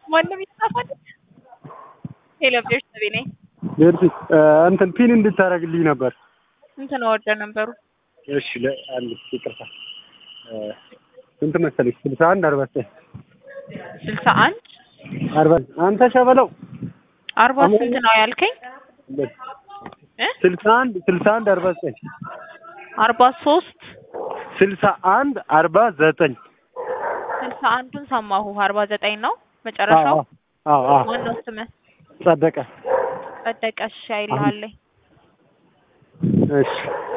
ማንም ይጻፋል። ሄሎ ቤተሰቤ ነኝ። ቤርሲ እንትን ፒን እንድታደርግልኝ ነበር። እንትን ወርደ ነበሩ እሺ ለአንድ ይቅርታ ስንት መሰለሽ? ስልሳ አንድ አርባ ዘጠኝ ስልሳ አንድ አርባ አንተ ሸበለው አርባ ስንት ነው ያልከኝ? እ ስልሳ አንድ ስልሳ አንድ አርባ ዘጠኝ አርባ ሶስት ስልሳ አንድ አርባ ዘጠኝ ስልሳ አንዱን ሰማሁ። አርባ ዘጠኝ ነው መጨረሻው። አዎ አዎ ማነው ስምህ? ጸደቀ ጸደቀ። እሺ አይልሃለኝ እሺ